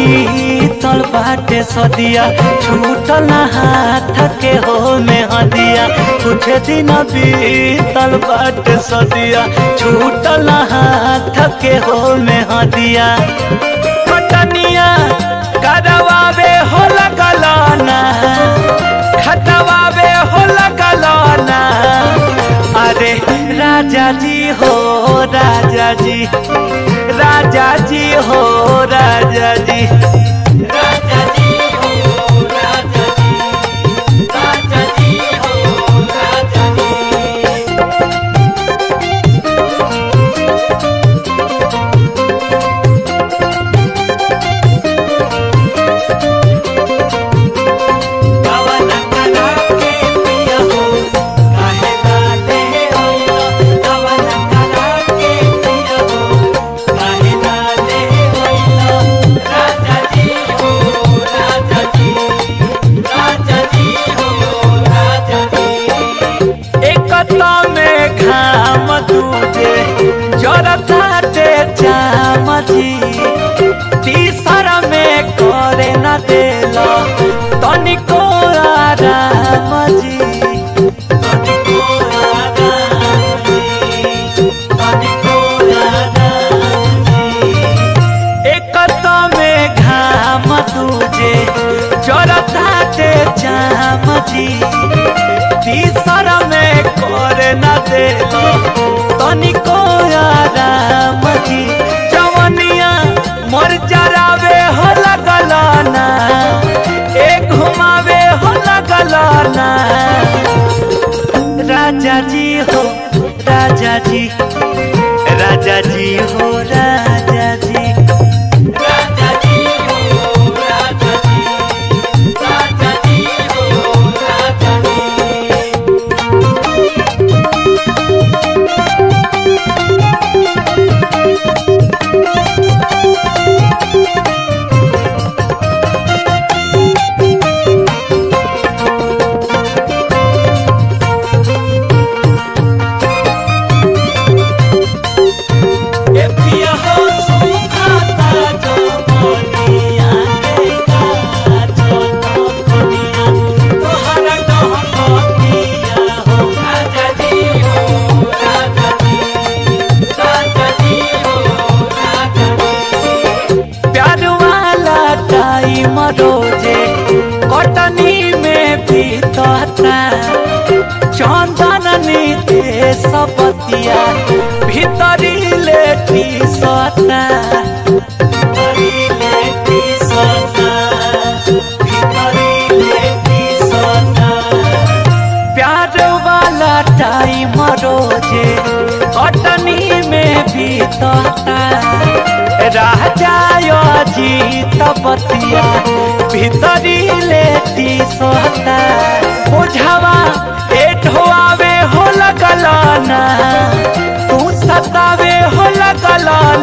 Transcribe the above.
बीतल बाटे सदिया छूटल ना हाथ के हो में हदिया कुछ दिन बीतल बाटे सदिया छूटल ना हाथ के हो में हदिया खटनिया करवावे हो लगलाना खटवावे हो लगलाना अरे राजा जी हो राजा जी राजा जी हो राजा जी राजा जी हो राजा जी राजा जी हो राजा जी कवन कला के पिया हो काहे लाले होइला कवन कला के पिया हो काहे लाले होइला राजा जी हो राजा जी राजा जी हो राजा जी एकता में घाम दूजे जरताटे जाम जी तीसरा में करे न देला तनिको आराम जी तनिको आराम जी तनिको आराम जी एकता में घाम दूजे जरताटे जाम जी तीसरा में करे न देला तनिको आराम जी जवनिया मर जरावे हो लगलाना एक घुमावे हो लगलाना राजा जी हो राजा जी राजा जी हो राजा जी राजा जी हो राजा जी राजा जी हो राजा जी ए पिया हो सुखाता जो मोनिया के काचो तो कोनिया तोहरा कहमतिया हो राजा जी हो राजा जी राजा जी हो राजा जी प्यार वाला टाइम रोजे कटनी में बीतता चंदन नीते सपतिया भीतरी लेटी सता भीतरी लेटी सता भीतरी लेटी सता प्यार वाला टाइम रोजे कटनी में बीतता राजा जीत बतिया भीतरी लेती सोता बुझावा एठवावे हो लगलाना तू सतावे हो लगलाना